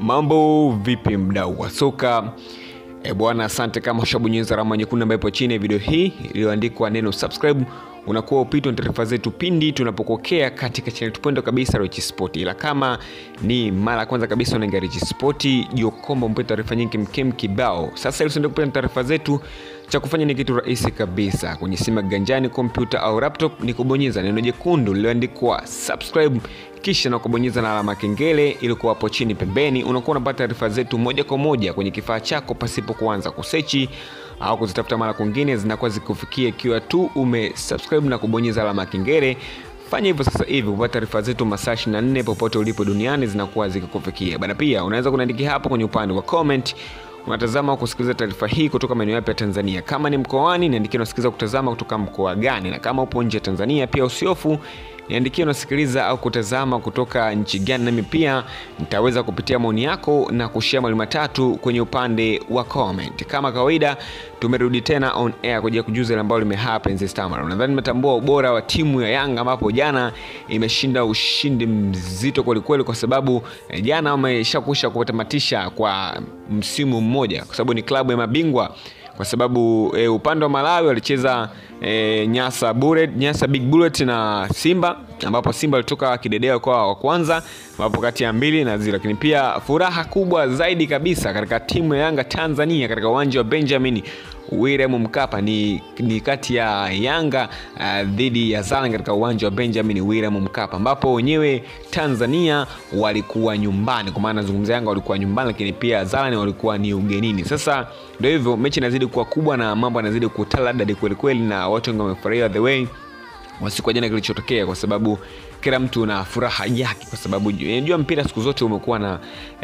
mambo vipi mdau wa soka e bwana asante kama ushabonyeza alama nyekundu ambayo ipo chini ya video hii iliyoandikwa neno subscribe unakuwa upitwa na taarifa zetu pindi tunapokokea katika chaneli tupendo kabisa Rich Sport. Ila kama ni mara ya kwanza kabisa unaingia Rich Sport, jua kwamba mpate taarifa nyingi mkem kibao. Sasa ili usiende kupata taarifa zetu, cha kufanya ni kitu rahisi kabisa. Kwenye simu ya ganjani, kompyuta au laptop, ni kubonyeza neno jekundu lililoandikwa subscribe kisha na kubonyeza na alama kengele ili kuwa hapo chini pembeni, unakuwa unapata taarifa zetu moja kwa moja kwenye kifaa chako pasipo kuanza kusechi au kuzitafuta mara kwingine, zinakuwa zikufikia ikiwa tu umesubscribe na kubonyeza alama kengele. Fanya hivyo sasa hivi kupata taarifa zetu masaa 24 popote ulipo duniani zinakuwa zikikufikia bana. Pia unaweza kuniandikia hapo kwenye upande wa comment unatazama kusikiliza taarifa hii kutoka maeneo yapi ya Tanzania. Kama ni mkoani, niandikie unasikiliza kutazama kutoka mkoa gani, na kama upo nje ya Tanzania pia usiofu niandikie unasikiliza au kutazama kutoka nchi gani, nami pia nitaweza kupitia maoni yako na kushare mawili matatu kwenye upande wa comment. Kama kawaida, tumerudi tena on air kwa ajili ya kujuza ile ambayo limehappen this time around. Nadhani nimetambua ubora wa timu ya Yanga ambapo jana imeshinda ushindi mzito kwelikweli, kwa sababu eh, jana wameshakusha kutamatisha kwa msimu mmoja, kwa sababu ni klabu ya mabingwa kwa sababu e, upande wa Malawi walicheza e, Nyasa Bullet, Nyasa Big Bullet na Simba ambapo Simba walitoka kidedea kwa wa kwanza ambapo kati ya mbili na zero, lakini pia furaha kubwa zaidi kabisa katika timu ya Yanga Tanzania katika uwanja wa Benjamin William Mkapa ni, ni kati ya Yanga uh, dhidi ya Zalan katika uwanja wa Benjamin William Mkapa ambapo wenyewe Tanzania walikuwa nyumbani, kwa maana nazungumzia Yanga walikuwa nyumbani, lakini pia Zalan walikuwa ni ugenini. Sasa ndio hivyo, mechi inazidi kuwa kubwa na mambo yanazidi kutaladadi kweli kweli, na watu wengi wamefurahia the way wa siku ya jana kilichotokea, kwa sababu kila mtu na furaha yake, kwa sababu unajua mpira siku zote umekuwa na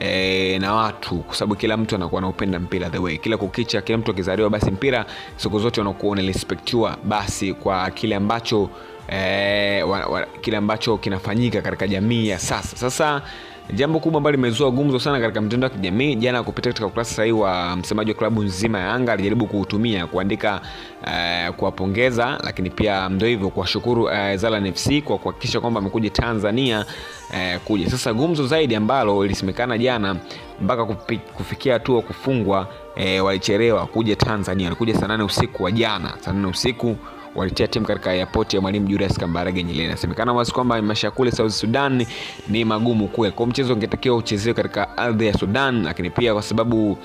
e, na watu, kwa sababu kila mtu anakuwa anaupenda mpira the way, kila kukicha, kila mtu akizaliwa, basi mpira siku zote unakuwa unarespektiwa basi kwa kile ambacho e, wa, wa, kile ambacho kinafanyika katika jamii ya sasa. Sasa jambo kubwa ambalo limezua gumzo sana katika mtandao wa kijamii jana, kupitia katika ukurasa sahihi wa msemaji wa klabu nzima ya Yanga alijaribu kuutumia kuandika uh, kuwapongeza, lakini pia ndio hivyo kuwashukuru uh, Zalan FC kwa kuhakikisha kwamba amekuja Tanzania uh, kuja. Sasa gumzo zaidi ambalo lilisemekana jana mpaka kufikia hatua kufungwa, uh, walichelewa kuja Tanzania, walikuja saa nane usiku wa jana, saa nane usiku walitia timu katika airport ya Mwalimu Julius Kambarage Nyerere. Inasemekana wazi kwamba maisha ya kule South Sudan ni magumu kule, kwa mchezo ungetakiwa uchezewe katika ardhi ya Sudan, lakini pia kwa sababu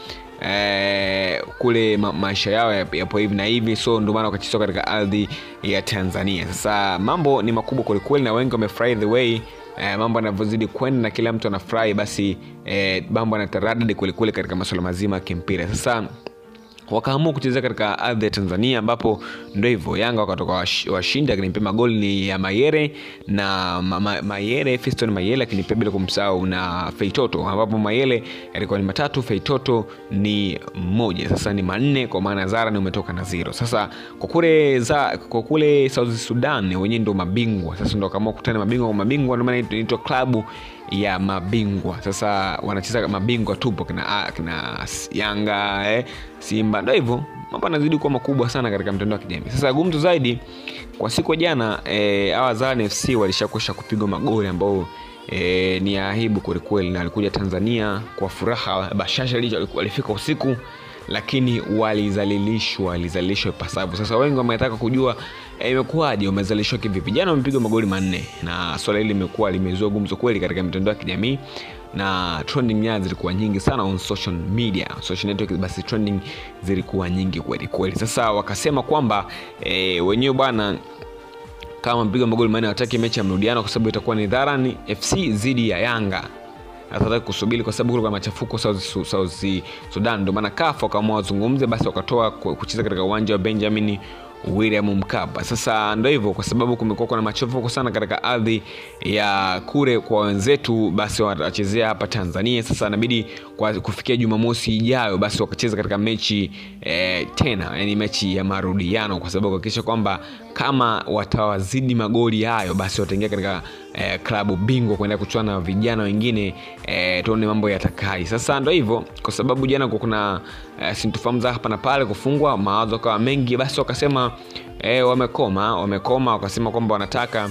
eh, kule ma maisha yao yapo hivi na hivi, so ndio maana wakachezwa katika ardhi ya Tanzania. Sasa mambo ni makubwa kwelikweli, na wengi wamefurahi the way eh, mambo yanavyozidi kwenda na kila mtu anafurahi, basi eh, mambo yanataradadi kwelikweli katika masuala mazima ya kimpira sasa wakaamua kuchezea katika ardhi ya Tanzania ambapo ndio hivyo Yanga wakatoka washindi, lakini pia magoli ni ya Mayere na ma, ma, Mayere Fiston Mayele, lakini pia bila kumsahau na Feitoto, ambapo Mayele yalikuwa ni matatu, Feitoto ni moja, sasa ni manne, kwa maana Zara ni umetoka na zero. Sasa kwa kule za kwa kule South Sudan wenyewe ndio mabingwa, sasa ndio kama kukutana mabingwa kwa mabingwa, ndio maana inaitwa klabu ya mabingwa. Sasa wanacheza mabingwa tupo kina, kina Yanga eh, Simba, ndio hivyo mambo yanazidi kuwa makubwa sana katika mtandao wa kijamii. Sasa gumzo zaidi kwa siku ya jana eh, hawa Zalan FC walishakwisha kupigwa magoli ambao E, ni aibu kwelikweli, na walikuja Tanzania kwa furaha bashasha, walifika usiku lakini walizalilishwa, walizalilishwa ipasavyo. Sasa wengi wametaka kujua imekuwaje, e, wamezalishwa kivipi? Jana wamepigwa magoli manne, na swala hili limekuwa limezua gumzo kweli katika mitandao ya kijamii na trending nyaya zilikuwa nyingi sana on social media, social network, basi trending zilikuwa nyingi kweli kweli. Sasa wakasema kwamba e, wenyewe bwana kama mpiga magoli manne wataki mechi ya mrudiano kwa sababu itakuwa ni Dharan FC dhidi ya Yanga hataki kusubiri kwa sababu kulikuwa machafuko South, South Sudan, ndio maana CAF wakaamua wazungumze, basi wakatoa kucheza katika uwanja wa Benjamin William Mkapa. Sasa ndio hivyo, kwa sababu kumekuwa kuna machafuko sana katika ardhi ya kule kwa wenzetu, basi watachezea hapa Tanzania. Sasa inabidi kwa kufikia Jumamosi ijayo, basi wakacheza katika mechi eh, tena, yani mechi ya marudiano, kwa sababu kuhakikisha kwamba kama watawazidi magoli hayo, basi wataingia katika eh, klabu bingwa kuenda kuchuana na vijana wengine eh, tuone mambo yatakai. Sasa ndio hivyo, kwa sababu jana kuna eh, sintofahamu za hapa na pale, kufungwa mawazo kawa mengi, basi wakasema eh, wamekoma wamekoma, wakasema kwamba wanataka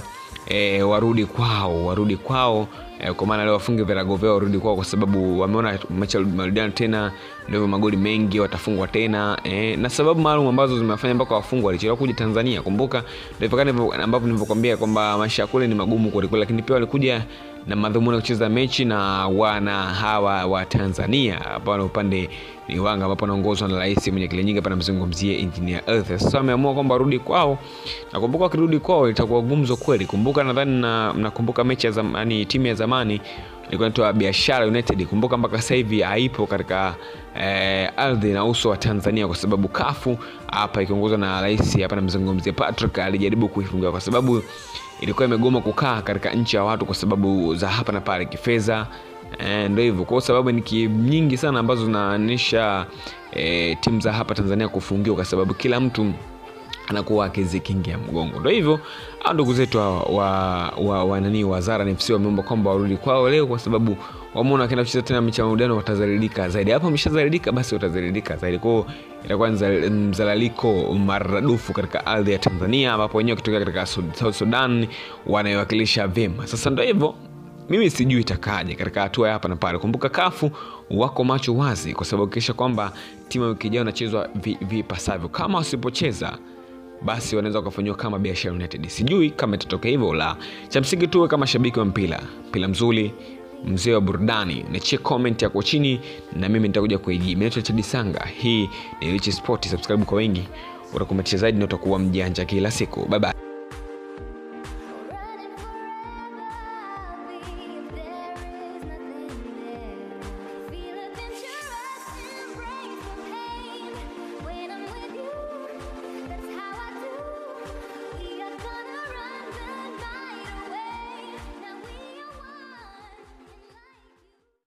e, warudi kwao warudi kwao e, kwa maana leo wafunge virago vyao warudi kwao kwa sababu wameona mechi ya marudiano tena ndio magoli mengi watafungwa tena e, na sababu maalum ambazo zimefanya mpaka wafungwa walichelewa kuja tanzania kumbuka ndio ambavyo nilivyokwambia kwamba maisha ya kule ni magumu kwelikweli lakini pia walikuja na madhumuni ya kucheza mechi na wana hawa wa tanzania hapa na upande ni wanga ambapo anaongozwa na rais mwenye kile nyingi hapa namzungumzie engineer earth sasa wameamua kwamba warudi kwao na kumbuka wakirudi kwao itakuwa gumzo kweli kumbuka nadhani na mnakumbuka mechi ya zamani timu ya zamani ilikuwa inaitwa biashara united kumbuka mpaka sasa hivi haipo katika eh, ardhi na uso wa tanzania kwa sababu kafu hapa ikiongozwa na rais hapa namzungumzia patrick alijaribu kuifungia kwa sababu ilikuwa imegoma kukaa katika nchi ya watu kwa sababu za hapa na pale kifedha e, ndo hivyo kwa sababu ni nyingi sana ambazo zinaanisha e, timu za hapa tanzania kufungiwa kwa sababu kila mtu anakuwa akizikingia mgongo ndo hivyo au ndugu zetu wa, wa, wa, wa nani wazara nfc wameomba kwamba warudi kwao leo kwa sababu wameona wakienda kucheza tena mechi ya marudiano watazaridika zaidi hapo ameshazaridika basi watazaridika zaidi kwao itakuwa mzalaliko maradufu katika ardhi ya tanzania ambapo wenyewe wakitokea katika south sudan wanaiwakilisha vyema sasa ndo hivyo mimi sijui itakaje katika hatua ya hapa na pale kumbuka kafu wako macho wazi kwa sababu kisha kwamba timu ya wiki ijayo inachezwa vipasavyo vi kama wasipocheza basi wanaweza wakafanyiwa kama biashara united sijui kama itatokea hivyo la cha msingi tuwe kama shabiki wa mpira mpira mzuri mzee wa burudani nachie comment yako chini na mimi nitakuja kuijii minaitwa chadisanga hii ni richi sport subscribe kwa wengi utakumetisha zaidi na utakuwa mjanja kila siku bye bye